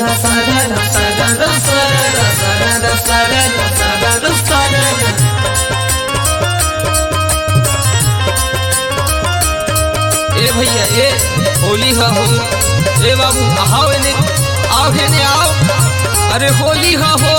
ए भैया ए होली हा हो ए बाबू आओ एने आओ एने आओ अरे होली हा हो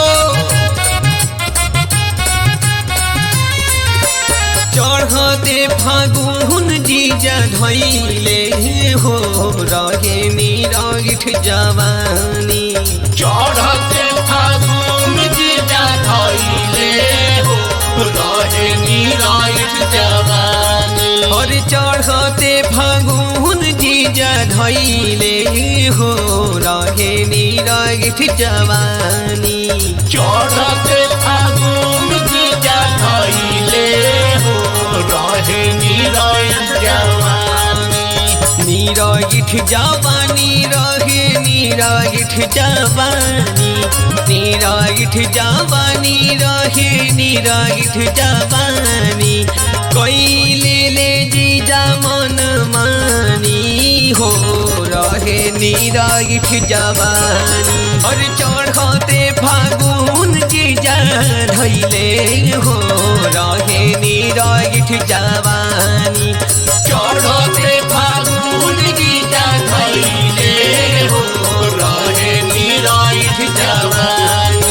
चढ़ते फागुन जीजा धैले हो रहे निरागिठ जवानी चढ़ते फागुन जीजा धैले हो रहे निरायुष जवानी और चढ़ते फागुन जीजा धैले हो रहे निरागिठ जवानी चढ़ते फागुन जीजा धैले हो रहे निरायुष जवानी निरागिठ जवानी रहे निरागिठ जवानी निरागिठ जवानी रहे निरागिठ जवानी कैले ले जीजा मन मानी हो रहे निरागिठ जवानी और चढ़ते फागुन जीजा धैले हो रहे निरागिठ जवानी चढ़ते फागुन जीजा धैले हो रहे निरायुष जवानी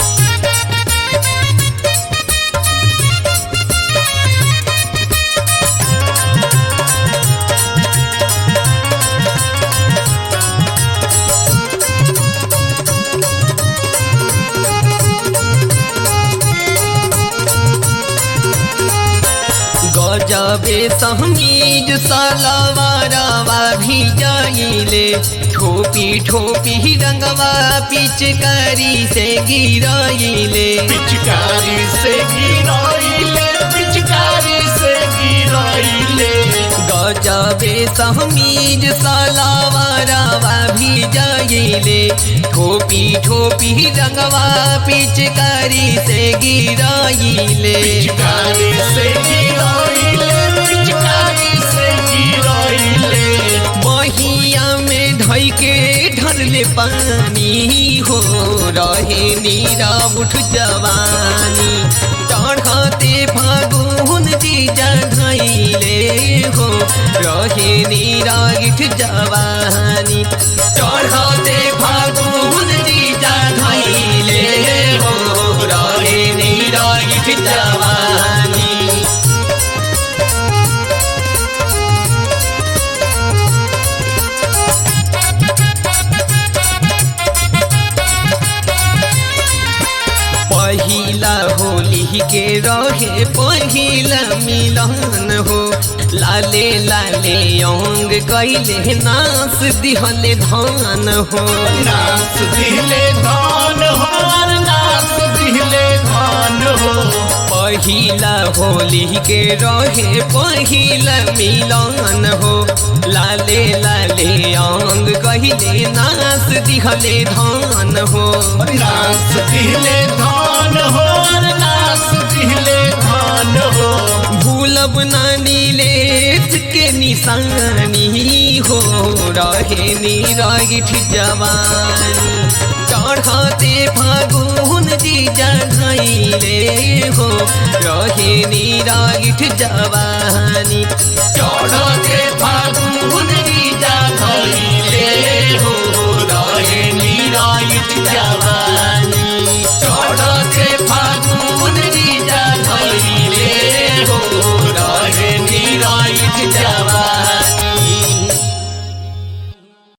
गजबे समीज सलवारवा भी जाइले ठोपी ठोपी रंगवा पिचकारी से गिराइले पिचकारी से गिराइले पिचकारी से गिराइले गजबे समीज सलवारवा भी जाइले ठोपी ठोपी रंगवा पिचकारी से गिराइले पिचकारी से गिराइले पिचकारी से गिराइले बहिया में ढई के ढरले पानी हो रहे नीरा उठ जवानी चढ़ते फागुन जीजा धैले हो रहे नीरा गिठ जवानी चढ़ते फागुन जीजा धैले हो रहे नीरा गिठ जवानी पहिला होली के रहे पहिला मिलन हो लाले लाले अंग कैले नास दिहले धान हो नाच दिले धान हो नाच दिले धान हो पहिला होली के रहे पहिला मिलन हो लाले लाले अंग कहले नास दिहले धान हो नाच दिले धान हो नाच दिले धान हो भूलब नानी लेत के निशानी हो रहे निरागिठ जवानी चढ़ते फागुन जीजा धैले हो रहे निरागिठ जवानी चढ़ते फागुन जीजा धैले